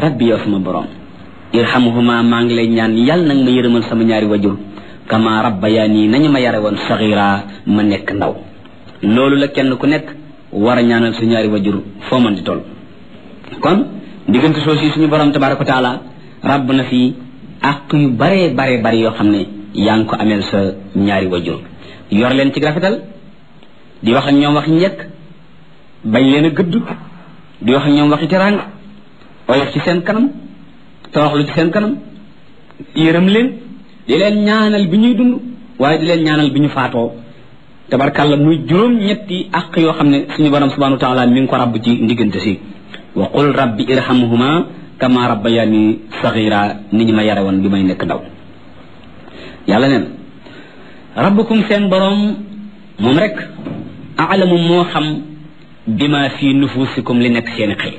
rabbi yow sama borom irhamhuma maa ngi lay ñaan yàlla nag ma yërëmal sama ñaari wajur kama rabbayani nañu ma yare woon saxira ma nekk ndaw loolu la kenn ku nekk war a ñaanal sa ñaari wajur foo mën di toll kon diggante soo si suñu borom tabaraka wa taala rabb na fi àq yu bare bare bare yoo xam ne yaa ngi ko ameel sa ñaari wajur yor leen ci rafetal di wax ak ñoom wax njëkk bañ leen a gëdd di wax ak ñoom waxi teraanga oyof ci seen kanam toroxlu ci seen kanam yërëm leen di leen ñaanal bi ñuy dund waaye di leen ñaanal bi ñu faatoo tabarkàlla muy juróom ñetti àq yoo xam ne suñu borom subhanahu wa taala mi ngi ko rabb ci ndiggante si wa qul rabbi irhamhuma kama rabbayani sagira ni ñu ma yare woon bi may nekk ndaw yàlla neen rabbukum seen borom moom rek alamu moo xam bima fi nufusikum li nekk seeni xel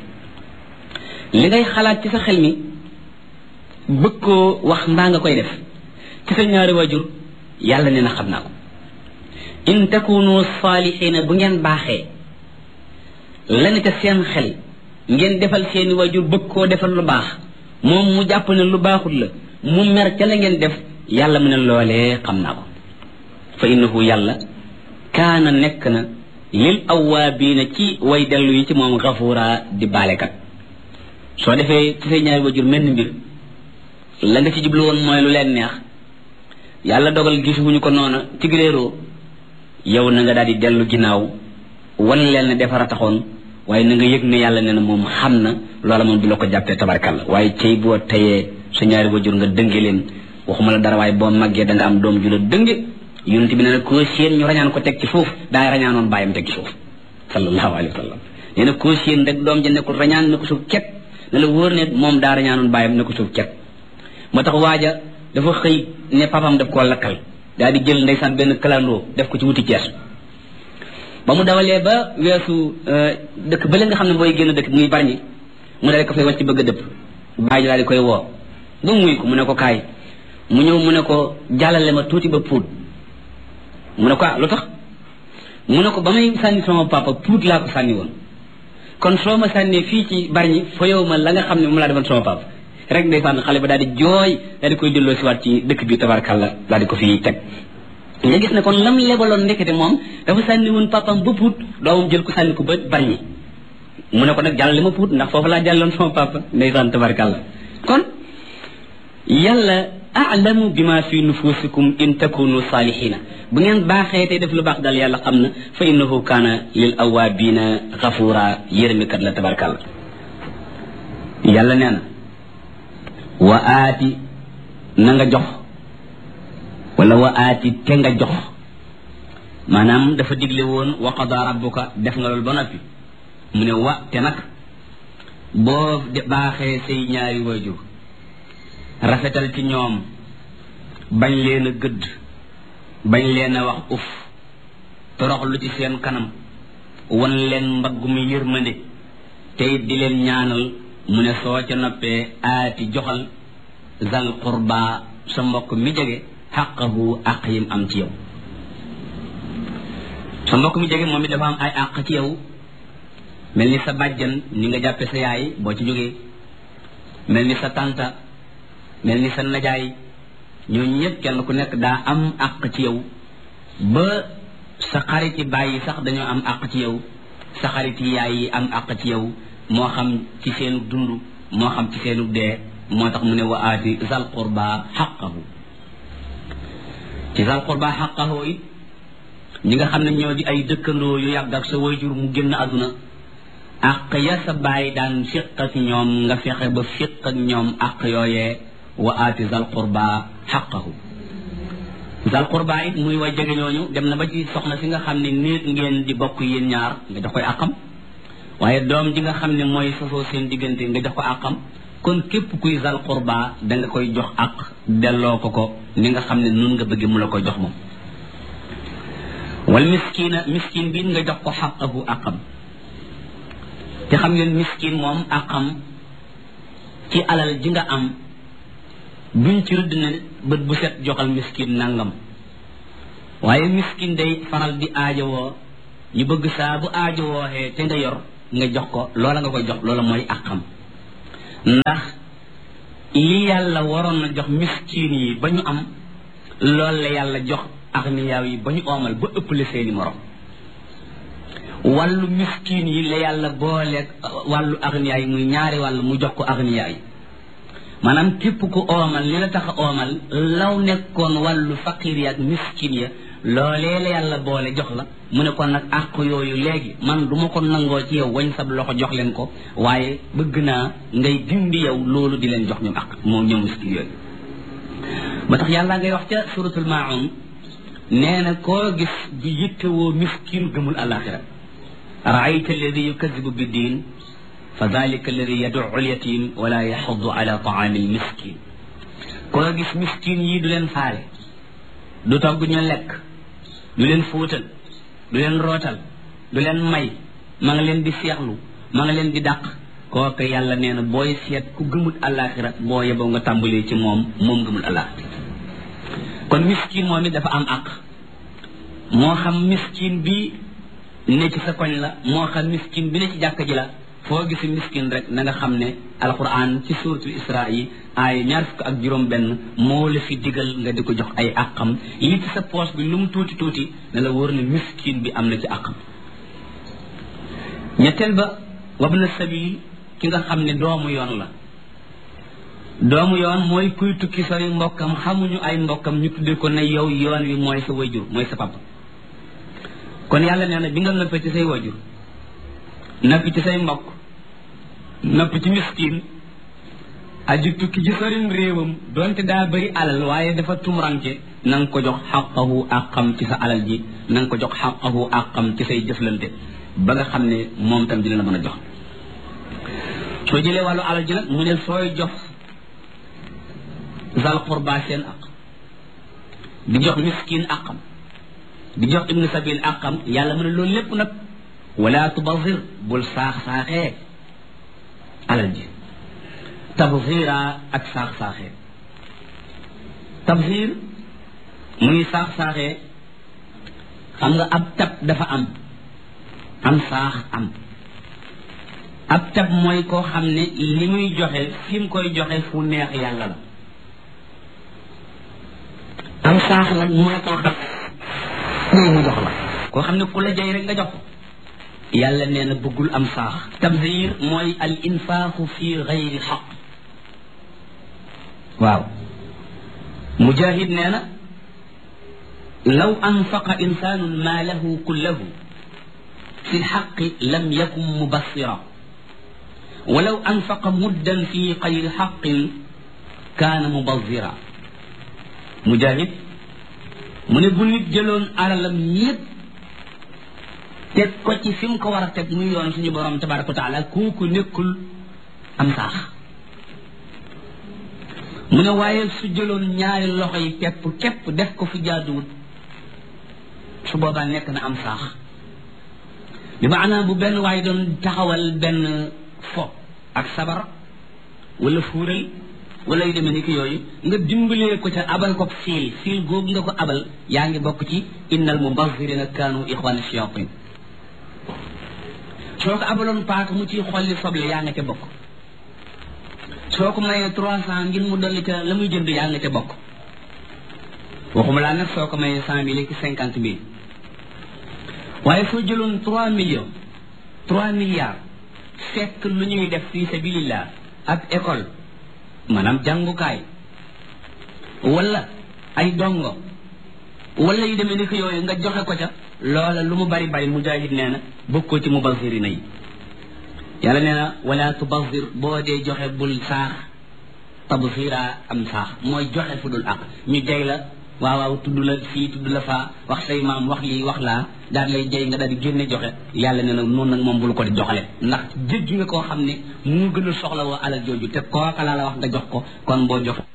li ngay xalaat ci sa xel mi bëgg koo wax mbaa nga koy def ci sa ñaari waajur yàlla nee na xam naa ko in takunu saalixiina bu ngeen baaxee lana ca seen xel ngeen defal seeni waajur bëgg koo defal lu baax moom mu jàpp ne lu baaxul la mu mer ca la ngeen def yàlla mu ne loolee xam naa ko fa innahu yàlla kaana nekk na lil awaabiina ci way dellu yi ci moom xafuura di baalekat soo defee ci say ñaari waajur mel ni mbir la nga ci jublu woon mooy lu leen neex yàlla dogal gisuwuñu ko noona ci réeroo yow na nga daal di dellu ginnaaw wan leen ne defar a taxoon waaye na nga yëg ne yàlla nee na moom xam na loola moom du la ko jàppee tabarkalla waaye cey boo tayee sa ñaari wajur nga dënge leen waxuma la dara waaye boo màggee da nga am doom ju la dënge yonent bi ne na koo séen ñu rañaan ko teg ci suuf daay rañaanoon bàyyam teg ci suuf sallallahu alayhi wa sallam nee na koo séen rek doom ja nekkul rañaan ne ko suuf ket ne la wóor ne moom daa rañaanoon bàyyam ne ko suuf ket moo tax waaja dafa xëy ne papam daf koo lakkal daal di jël ndeysaan benn kalandoo def ko ci wuti Cees ba mu dawalee ba weesu dëkk bële nga xam ne booy génn dëkk muy barñi mu daal di ko fay wàcc bëgg a dëpp bàyyi daal di koy woo ba muy ko mu ne ko kaay mu ñëw mu ne ko jàllale ma tuuti ba puut mu ne ko ah lu tax mu ne ko ba may sànni sama papa puut laa ko sànni woon kon soo ma sànnee fii ci barñi fa yow ma la nga xam ne moom laa defoon sama papa rek ndeysaan xale ba daal di jooy daal di koy delloo siwaat ci dëkk bi tabarkàlla daal di ko fi teg nga gis ne kon lam lebaloon ndekete moom dafa sànni woon papam ba puut doomam jël ko sànni ko ba barñi mu ne ko nag jàllale ma puut ndax foofu laa jàlloon sama papa ndeysaan tabarkàlla kon yàlla alamu bima fi nufusikum in takunu salihina bu ngeen baaxee tey def lu baax daal yàlla xam na fa innahu kaana lil awabina xafura yërëmikat la tabarkàlla yàlla nee na wa aati na nga jox wala wa aati te nga jox maanaam dafa digle woon wa qada rabbuka def nga loolu ba noppi mu ne wa te nag boo baaxee say ñaari waajur rafetal ci ñoom bañ leen a gëdd bañ leen a wax uf toroxlu ci seen kanam wan leen mbaggu mi yërmande te it di leen ñaanal mu ne soo ca noppee aati joxal zal qurba sa mbokk mi jege xaqahu àq yim am ci yow sa mbokk mi jege moom it dafa am ay àq ci yow mel ni sa bàjjan ni nga jàppe sa yaay boo ci jógee mel ni sa tànta mel ni sa najaay ñooñu ñëpp kenn ku nekk daa am àq ci yow ba sa xariti bàyyi sax dañoo am àq ci yow sa xariti yaay yi am àq ci yow moo xam ci seenu dund moo xam ci seenu dee moo tax mu ne wa aati zal qurba xaqahu ci zal qurba xaqahu it ñi nga xam ne ñoo di ay dëkkandoo yu yàgg ak sa wayjur mu génn àdduna àq ya sa bàyyi daan fiq ak ñoom nga fexe ba fiq ak ñoom àq yooyee wa aati zal qurba xaqahu zal qurba it muy way jege ñooñu dem na ba ci soxna si nga xam ne néeg ngeen di bokk yéen ñaar nga jox koy àqam waaye doom ji nga xam ne mooy sosoo seen diggante nga jox ko àqam kon képp kuy zal qurba da nga koy jox àq delloo ko ko ni nga xam ne nun nga bëgg mu la koy jox moom wal miskina miskin bi nga jox ko xaqahu àqam te xam ngeen miskin moom àqam ci alal ji nga am duñ ci rëdd ne bët bu set joxal miskin nangam waaye miskin day faral di aajowoo ñu bëgg saa bu aajowooxee te nga yor nga jox ko loola nga koy jox loola mooy àqam ndax li yàlla waroon na jox miskin yi ba ñu am loolu la yàlla jox agniyaa yi ba ñu oomal ba ëppale seeni morom wàllu miskin yi la yàlla booleeg wàllu agniyaa yi muy ñaari wàll mu jox ko agniyaa yi maanaam képp ku oomal li la tax a oomal law nekkoon wàllu faqir yi ak miskin ya loolee la yàlla boole jox la mu ne kon nag àq yooyu léegi man du ma ko nangoo ci yow wañ sab loxo jox leen ko waaye bëgg naa ngay dindi yow loolu di leen jox ñoom àq moom ñoom miskin yooyu ba tax yàlla ngay wax ca suratul maun nee na koo gis di yittewoo miskin gëmul alaxira raayta alladi yukadibu bi diin fa dalika alladi yaduu lyatim wala yaxudu ala taami lmiskin koo gis miskin yi du leen faale du togg ñu lekk du leen fóotal du leen rootal du leen may ma nga leen di seexlu ma nga leen di dàq kooku yàlla nee na booy seet ku gëmul alaxira boo yeboo nga tàmbalee ci moom moom gëmul alaxira kon miskin moom it dafa am àq moo xam miskin bi ne ci sa koñ la moo xam miskin bi ne ci jàkk ji la foo gisi miskin rek na nga xam ne alquran ci suratul isra yi aaya ñaar fukk ak juróom benn moo la fi digal nga di ko jox ay àqam li ci sa poos bi lu mu tuuti tuuti ne la wóor ne miskin bi am na ci àqam ñetteel ba wabna sabil ki nga xam ne doomu yoon la doomu yoon mooy kuy tukki sori mbokkam xamuñu ay mbokkam ñu tudde ko ne yow yoon wi mooy sa wajur mooy sa papa kon yàlla nee na bi nga noppee ci say wajur noppi ci say mbokk noppi ci miskin aju tukki ci sorim réewam donte daa bëri alal waaye dafa tumranke na nga ko jox xaqahu àqam ci sa alal ji na nga ko jox xaqahu àqam ci say jëflante ba nga xam ne moom tam dina la mën a jox soo jëlee wàllu alal ji nag mu ne sooy jox zal qurba seen aq di jox miskin aqam di jox ibnu sabil aqam yàlla mu ne loolu lépp nag wala tubazir bul saax-saaxee alal ji tabzira ak saax-saaxee tabzir muy saax-saaxee xam nga ab tab dafa am am saax am ab tab mooy koo xam ne li muy joxe fi mu koy joxe fu neex yàlla la am saax nag mooy koo xam ne mu jox la koo xam ne ku la jay rek nga jox ko yàlla nee na bëggul am saax tabzir mooy al infaaxu fi gayri xaq waaw mujahid nee na law anfaqa insaanun maalahu kullahu fi lxaqi lam yakun mubassira walaw anfaqa muddan fi gayri xaqin kaana mubazira mujahid mu ne bu nit jëloon alalam yépp teg ko ci fi mu ko war a teg muy yoon suñu borom tabaraka wa taala kooku nekkul am saax mu ne waaye su jëloon ñaari loxo yi pepp képp def ko fu jaaduwut su boobaa nekk na am saax bi maanaam bu benn waaye doon taxawal benn fo ak sabar wala fuural wala yu demee ni ki yooyu nga dimbalee ko ca abal ko fiil fiil googu nga ko abal yaa ngi bokk ci innal mubazirina kaanu ixwana shayatin soo ko abaloon paaka mu ciy xolli soble yaa nga ca bokk soo ko mayee trois cent ngir mu dolli ca la muy jënd yaa nga ca bokk waxuma laa nag soo ko mayee cent mille ki cinquante mille waaye soo jëloon trois millions trois milliards fekk lu ñuy def fii sabilillah ak école maanaam jàngukaay wala ay dongo wala yu demee ni ko yooyu nga joxe ko ca loola lu mu bari bari mujahid nee na bokkoo ci mubazirina yi yàlla nee na wala tubazir boo dee joxe bul saax tabzira am saax mooy joxe fu dul ak ñu jay la waaw waaw tudd la fii tudd la faa wax say maam wax lii wax laa daal lay jay nga daal di génne joxe yàlla nee na noonu nag moom bul ko di joxale ndax jéggi nga koo xam ne mu gën a soxla woo alal jooju te kooka laa la wax nga jox ko kon boo jox